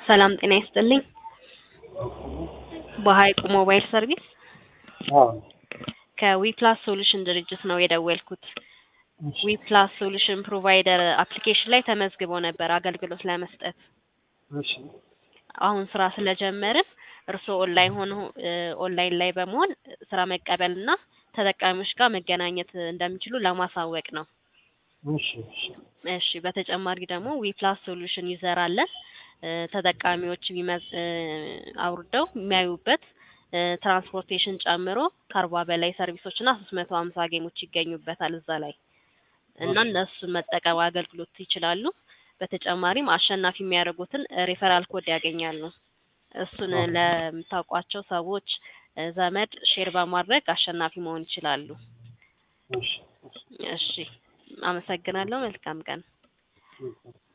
ሰላም ጤና ይስጥልኝ። በሀይቁ ሞባይል ሰርቪስ አዎ ከዊፕላስ ሶሉሽን ድርጅት ነው የደወልኩት። እሺ ዊፕላስ ሶሉሽን ፕሮቫይደር አፕሊኬሽን ላይ ተመዝግበው ነበር አገልግሎት ለመስጠት። እሺ አሁን ስራ ስለጀመርን እርስዎ ኦንላይን ሆኖ ኦንላይን ላይ በመሆን ስራ መቀበል እና ተጠቃሚዎች ጋር መገናኘት እንደሚችሉ ለማሳወቅ ነው። እሺ እሺ እሺ በተጨማሪ ደግሞ ዊፕላስ ሶሉሽን ዩዘር አለን እ ተጠቃሚዎች ቢመዝ እ አውርደው የሚያዩበት እ ትራንስፖርቴሽን ጨምሮ ከአርባ በላይ ሰርቪሶች እና ሶስት መቶ ሀምሳ ጌሞች ይገኙበታል እዛ ላይ እና እሺ። እነሱን መጠቀም አገልግሎት ይችላሉ። በተጨማሪም አሸናፊ የሚያደርጉትን ሪፈራል ኮድ ያገኛሉ። እሱን ኦኬ። ለምታውቋቸው ሰዎች እ ዘመድ ሼር በማድረግ አሸናፊ መሆን ይችላሉ። እሺ እሺ አመሰግናለሁ። መልካም ቀን። እሺ